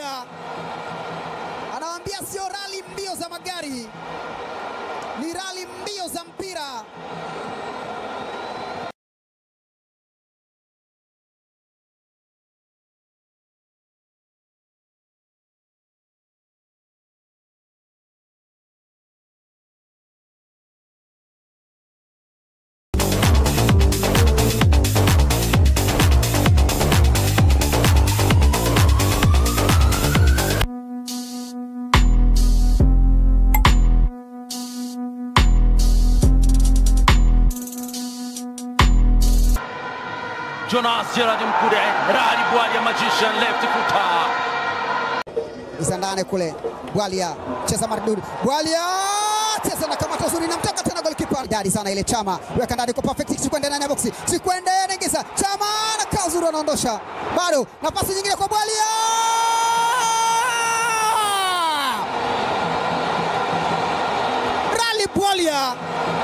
Bwalia anawaambia sio rali mbio za magari, ni rali mbio za mpira. Jonas Gerard Mkude, Rali Bwalia magician left footer. Isa ndani kule, Bwalia cheza maridudi, Bwalia cheza na kamata uzuri, namtaka tena golikipa dadi sana ile Chama, weka ndani kwa perfect, Chikwende ndani ya boksi, Chikwende anaingiza, Chama na kaa uzuri, anaondosha bado, nafasi nyingine kwa Bwalia Rali Bwalia